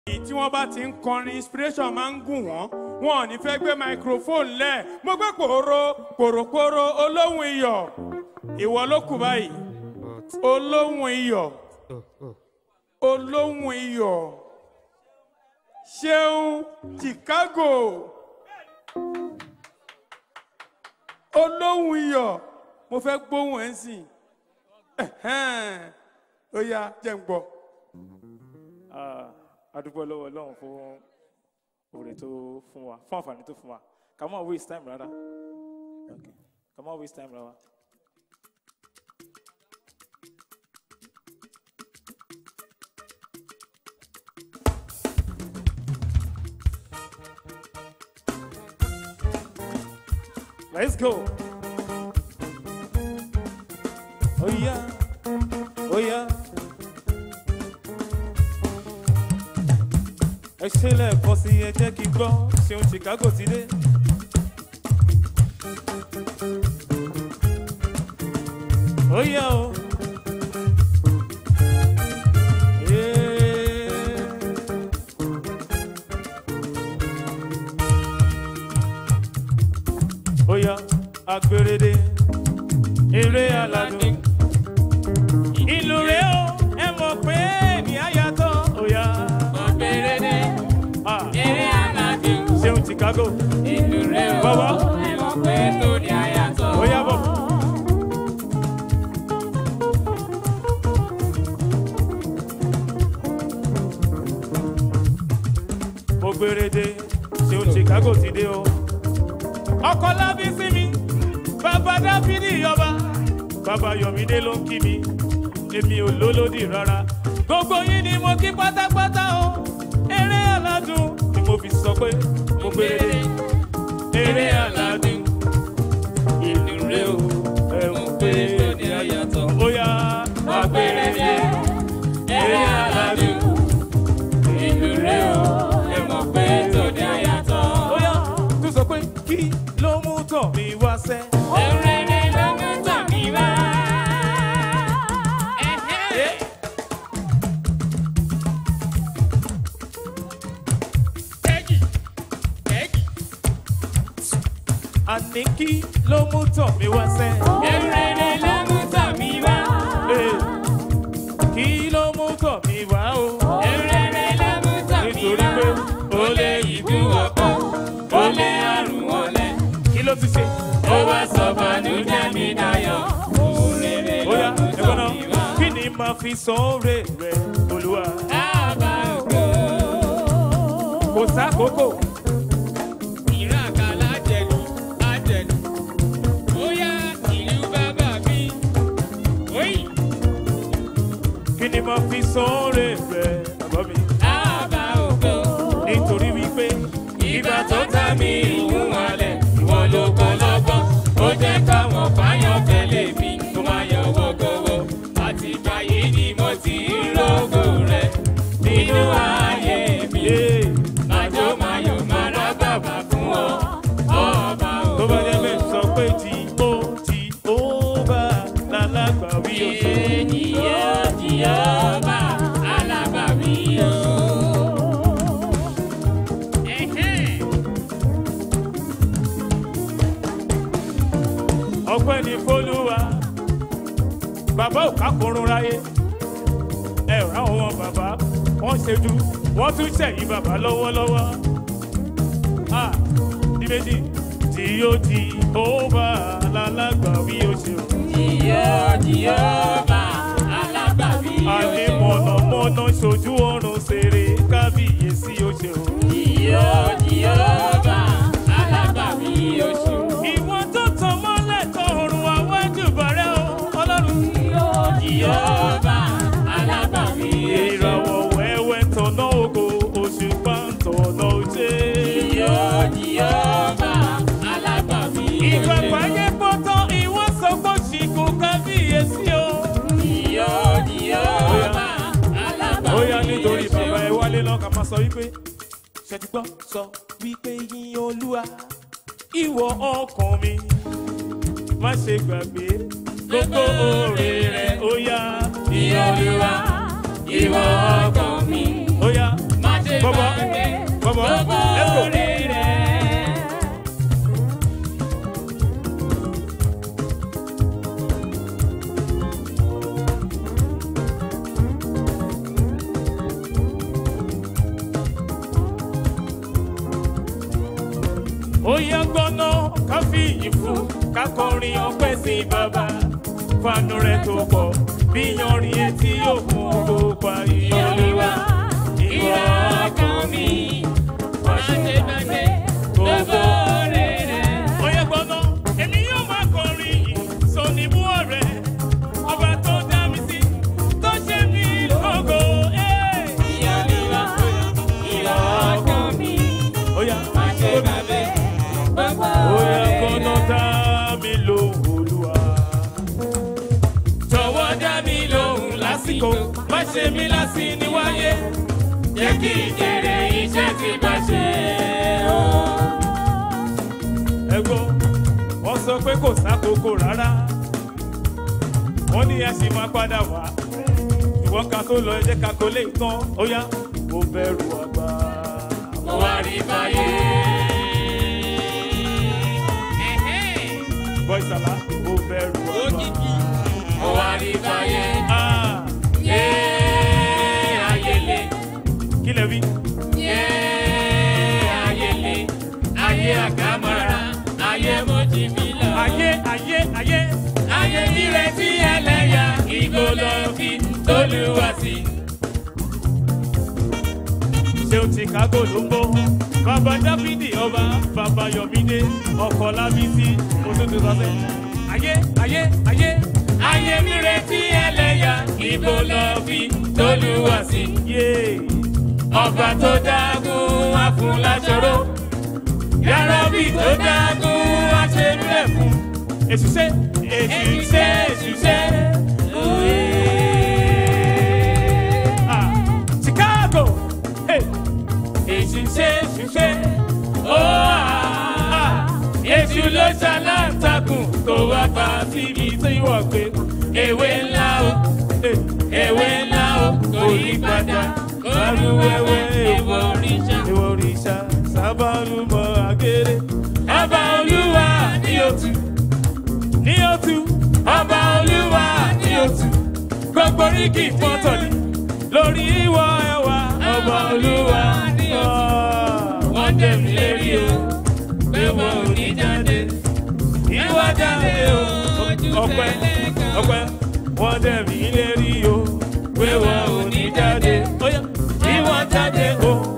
èyí tí wọ́n bá ti ń kọrin inspiration máa ń gùn wọ́n wọn ò ní fẹ́ gbé microphone lẹ̀ mo gbé pòrò pòròpòrò olóhùn iyọ̀ ìwọ ló kù báyìí olóhùn iyọ̀ olóhùn iyọ̀ ṣeun chicago olóhùn iyọ̀ mo fẹ́ gbóhùn ẹ̀ ń sìn ẹ̀hẹ́n. ó yá jẹ́ ń gbọ́. adúgbò lọ́wọ́ ọlọ́run fún oore tó fún wa fún àǹfààní tó fún wa ká má waste time rárá Okay. ká má waste time rárá. Let's go. Oh yeah. Oh yeah. ẹ ṣe lẹ́ẹ̀kan sí ẹ jẹ́ kí n gbọ́ ṣeun chicago ti dé. ó yá o. Yeah. ó yá agbèrèdè eré aládùn ìlú rẹ o ẹ mọ̀ pé ní àyàtọ̀ ó yá. Ọ̀bẹ̀rẹ̀dẹ̀, Ah, eré aládùn, ṣeun chicago ìlú rẹ̀ o, Bàbá. ẹ mọ̀ pé tó ní àyàtọ̀. ó yá bọ̀. mo gbèrèdè ṣeun chicago ti dé o. ọkọ lábí sí mi bàbá dáfídì yọba bàbá yọmídé ló ń kí mi èmi ò lólódì rárá gbogbo yín ni mo kí pátápátá o eré aládùn ni mo fi sọ pé mo gbèrèdè eré aládùn ìlú rẹ o ẹ̀wọ̀n pé tó ní àyàtọ̀. ó yá Ọ̀bẹ̀rẹ̀dẹ̀, eré aládùn, ìlú rẹ̀ o, ẹ mọ̀ pé tó ní àyàtọ̀. ó yá tún sọ pé kí ló mú tọ̀ mi wá sẹ́. Ẹ̀rẹ̀dẹ̀ ló mú tàbí wá. Ẹ̀hẹ́. Ẹ̀gì, ẹ̀gì. àní kí ló mú tọ̀ mi wá sẹ́. Ẹ̀rẹ̀dẹ̀ ló mú tàbí wá. Eh, kí ló mú tọ̀ mi wá o. Ẹ̀rẹ̀dẹ̀ ló mú tàbí nítorí wá. pé Ó lé ìbú ọ̀pọ̀, ó lé àrùn wọlé. kí ló ti ṣe. Ó wá sọ bànújẹ́ mi dayọ̀. Òrèrè ó ló yá mú ẹ̀gbọ́n náà tàbí wá. kí ni màá fi san oore rẹ̀ olúwa. Àbá ògo. kò sákòókò Ìran àkàlà jẹ̀lú, àjẹ̀lú. Ó yá ìlú bàbá mi. Oyi. kí ni màá fi san oore rẹ̀ bàbá mi. Àbá ògo. nítorí wípé Ìgbà tó ta mi ìlú wàlẹ̀, ìwọ ló kọ́ lọ́gbọ́n. Ó jẹ́ káwọn fáyọ̀ tẹ̀lé mi, tó máa yọ wọ́gọ́wọ́. Àti ìgbà yìí ni mo ti ń rògò rẹ̀ nínú ayé mi. yé Màjò máyò máa rá bàbá fún ọ, ọba tó ògo. bá jẹ́ bẹ́ẹ̀ sọ pé tí ó tí ó bá lálágbà wí òṣè. Ènìyàn Jèhófà alábàámi o. Ẹ̀hẹ́n. ọpẹ́ ní fọlúwa bàbá ò kákòrún ráyé ẹ ò ráwọn wọn bàbá wọn ṣẹ́jú wọn tún ṣẹ̀yìn bàbá lọ́wọ́lọ́wọ́ a ní méjì tí ó ti ó bá lálágbà wí òṣè. Jèhófà Jèhófà alábàámi o. àní mọ̀nàmọ́ná ṣojú ọ̀run ṣeré kábíyèsí òṣè o. Jèhófà Jèhófà alábàámi o ṣeun. ìwọ tó tàn mọ́lẹ̀ tọrùn àwọn ẹ̀dùbọ̀rẹ́ o ọlọ́run. Jèhófà alábàámi o ṣeun. ìràwọ̀ wẹ́wẹ́ tọ̀nà ògo òṣùpá ń tọ̀nà òjé. Jèhófà Jèhófà alábàámi o ìgbà ṣeun. pàgẹ́ pọ́tọ́ ìwọ sọ pé ṣìkò kábíyèsí o. Jèhófà Jèhófà alábàámi ó yá nítorí o ṣeun. bàbá ẹ wálé náà ká máa sọ wípé ṣètìgbọ́ sọ wípé yín olúwa ìwọ ọkàn mi má ṣe gbàgbé gbogbo oore rẹ ó yá Ní Olúwa, ìwọ ọkàn mi, ó yá má ṣe Bọ́bọ́, gbàgbé bọ́bọ́, gbogbo let's go. oore rẹ̀. ó yá gbọ́ná ká fi ìyìn fún ká kọrin ọpẹ́ sí bàbá fanu rẹ̀ tó pọ̀ bí yanrìn etí òkun tó pa ìyọlúwa ìwọ ọkàn mi Má ṣe gbàgbé gbogbo oore rẹ̀. ó yá gbọ́ná èmi yóò máa kọrin yìí sọ ní mú ọ̀rẹ́ ọba tó dá mi sí tó ṣe mí lógo. eh. Ìyọlúwa, ìwọ ọkàn mi. ó yá Má ṣe gbàgbé gbogbo ó yá oore gbọ́ná rẹ̀. dá mi lóhùn olúwa. Jọ̀wọ́ dá mi lóhùn lásìkò, má ṣe mí lásì níwáyé. Jẹ́ kí ìjèrè iṣẹ́ tí bá ṣe o. ẹgbọ́ wọ́n sọ pé kò sákòókò rárá wọ́n ní ẹ sì máa padà wá ìwọ́n ká tó lọ ẹ jẹ́ ká kó lè tán ó yá mo bẹ̀rù àgbà. Mo wá rí báyé. bọ́ ìsàlá mo bẹ̀rù àgbà. Mo wá rí báyé. Ah, Yé ayélé, kí lẹ wí. yé ayélé, ayé àkàmọ́ra, ayé mojìbílà. ayé ayé ayé Ayé nírètí ẹlẹ́yà, ìgò lọ fi tólúwa sí. ṣéun chicago ló ń bọ̀ bàbá dáfídì ọba bàbá yọmídé ọkọ̀ lábísí mo tún ti sọ pé ayé ayé ayé Ayé nírètí ẹlẹ́yà, ìgò lọ fi tólúwa sí. yéé. Ọba tó dágún afúnláṣọró. Yàrá-bí tó dágún aṣerúlẹ̀ fún. èsù ṣe èsù ṣe èsù ṣe ah chicago hey. Èṣù ṣe èṣù ṣe. Ó à Èṣù ló ṣaláǹtakùn tó wá pa síbi tí wọ́n gbé. Ewé ńlá o, Hey. ewé ńlá o, kò yí padà. Olúwẹ̀wẹ̀ èèwọ̀ òrìṣà. ìwọ òrìṣà sábàlùmọ̀ àgẹ́rẹ́ Ọba Olúwa ní òtù. ní òtún Ọba Olúwa ní òtù. Gbogbo oríkì pọ́tọ̀lì. lórí ìwọ ẹwà Ọba Olúwa ní òtù. Wọ́n dẹ̀mí lérí o, pé wọn ò ní jáde. ìwọ jáde o ọpẹ́ ọpẹ́ wọ́n dẹ̀ mí lérí o pé wọn ò ní jáde ó yá ìwọ jáde o